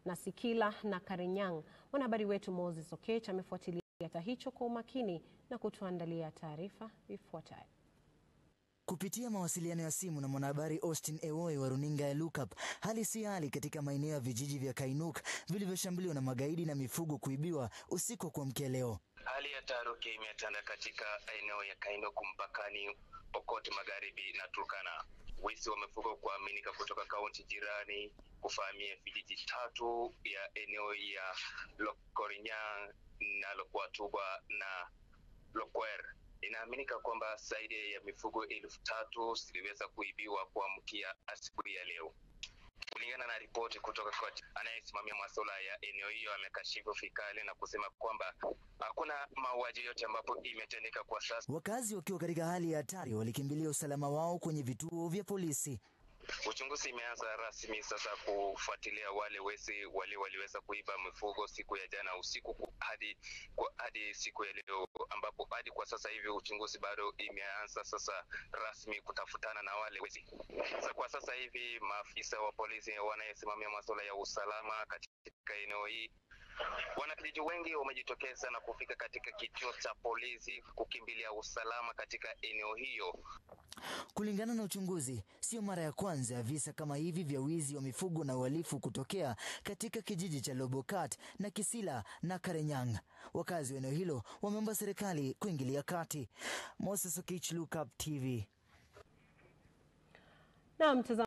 na Sikila na Karinyang. Mwanahabari wetu Moses Okech amefuatilia kisa hicho kwa umakini na kutuandalia taarifa ifuatayo. Kupitia mawasiliano ya simu na mwanahabari Austin Ewoi wa runinga ya Lookup, hali si hali katika maeneo ya vijiji vya Kainuk vilivyoshambuliwa na magaidi na mifugo kuibiwa usiku wa kuamkia leo. Hali ya taharuki imetanda katika eneo ya Kainuk mpakani Pokot Magharibi na Turkana. Wizi wa mifugo kuaminika kutoka kaunti jirani kufahamia vijiji tatu ya eneo ya Lokorinyang na Lokwatuba na Lokwer. Inaaminika kwamba zaidi ya mifugo elfu tatu ziliweza kuibiwa kuamkia asubuhi ya leo. Kulingana na ripoti kutoka kwa anayesimamia masuala ya eneo hiyo, amekashifu vikali na kusema kwamba hakuna mauaji yote ambapo imetendeka kwa sasa. Wakazi wakiwa katika hali ya hatari walikimbilia usalama wao kwenye vituo vya polisi. Uchunguzi imeanza rasmi sasa kufuatilia wale wezi wale waliweza kuiba mifugo siku ya jana usiku hadi kwa, hadi siku ya leo, ambapo hadi kwa sasa hivi uchunguzi bado imeanza sasa rasmi kutafutana na wale wezi. Sasa kwa sasa hivi maafisa wa polisi wanayesimamia masuala ya usalama katika eneo hii Wanakijiji wengi wamejitokeza na kufika katika kituo cha polisi kukimbilia usalama katika eneo hiyo. Kulingana na uchunguzi, sio mara ya kwanza ya visa kama hivi vya wizi wa mifugo na uhalifu kutokea katika kijiji cha Lobokat na Kisila na Karenyang. Wakazi wa eneo hilo wameomba serikali kuingilia kati. Moses Okich, Lookup TV. Na mtazamo